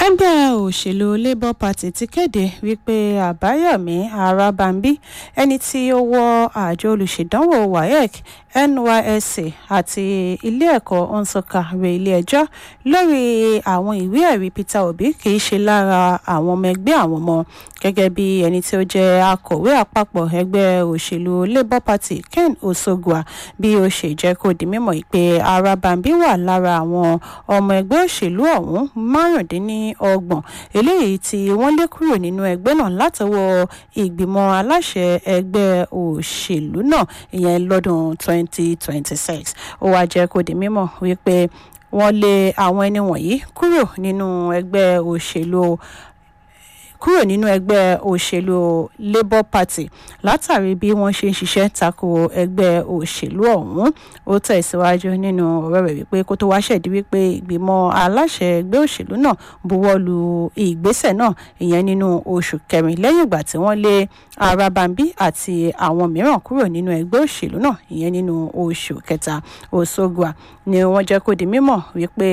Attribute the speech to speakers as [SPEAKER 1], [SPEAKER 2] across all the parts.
[SPEAKER 1] ẹgbẹ́ òṣèlú labour party ti kéde wípé àbáyọ̀mí arábàmbí ẹni tí ó wọ àjọ olùṣèdánwò waec nysc àti ilé-ẹ̀kọ́ nsọ́ka rẹ ilé-ẹjọ́ lórí àwọn ìwé ẹ̀rí peter obi kì í ṣe lára àwọn ọmọ ẹgbẹ́ àwọn ọmọ gẹ́gẹ́ bí ẹni tí ó jẹ́ akọ̀wé àpapọ̀ ẹgbẹ́ òṣèlú labour party ken osogua bí ó ṣe jẹ́ kó di mímọ̀ pé arábàmbí wà lára àwọn ọmọ ẹgbẹ́ òṣèlú ọ̀hún márùndínlọ́gbọ̀n eléyìí tí wọ́n lé kúrò nínú ẹgbẹ́ náà látọwọ́ ìgbìmọ̀ aláṣẹ ẹgbẹ́ òṣèlú náà ìyẹn lọ́dún 2026 ó wáá jẹ́ kó di mímọ̀ wípé wọ́n lé àwọn ẹni wọ̀nyí kúrò nínú ẹgbẹ́ òṣèlú kúrò nínú ẹgbẹ́ òṣèlú labour party látàrí bí wọ́n ṣe ń ṣiṣẹ́ tako ẹgbẹ́ òṣèlú ọ̀hún ó tẹ̀síwájú nínú ọ̀rọ̀ rẹ̀ wípé kó tó wá ṣẹ̀dí wípé ìgbìmọ̀ aláṣẹ ẹgbẹ́ òṣèlú náà buwọ́ lu ìgbésẹ̀ náà ìyẹn nínú oṣù kẹrin lẹ́yìn ìgbà tí wọ́n lé arábàmbí àti àwọn mìíràn kúrò nínú ẹgbẹ́ òṣèlú náà ìyẹn nínú oṣù kẹta òṣogua ni wọ́n jẹ́ kó di mímọ̀ wípé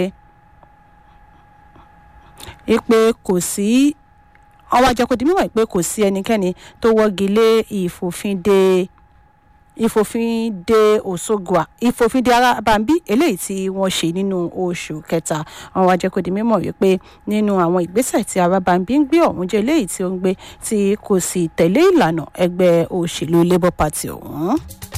[SPEAKER 1] wípé kò sí àwọn àjẹkù di mímọ̀ pé kò sí ẹnikẹ́ni tó wọ́gi lé ìfòfinde ìfòfinde òṣogua ìfòfinde arábàmbí eléyìí tí wọ́n ṣe nínú oṣù kẹta àwọn àjẹkù di mímọ̀ wípé nínú àwọn ìgbésẹ̀ tí arábàmbí ń gbé ọ̀hún jẹ́ eléyìí tí ó ń gbé tí kò sì tẹ̀lé ìlànà ẹgbẹ́ òṣèlú labour party ọ̀hún.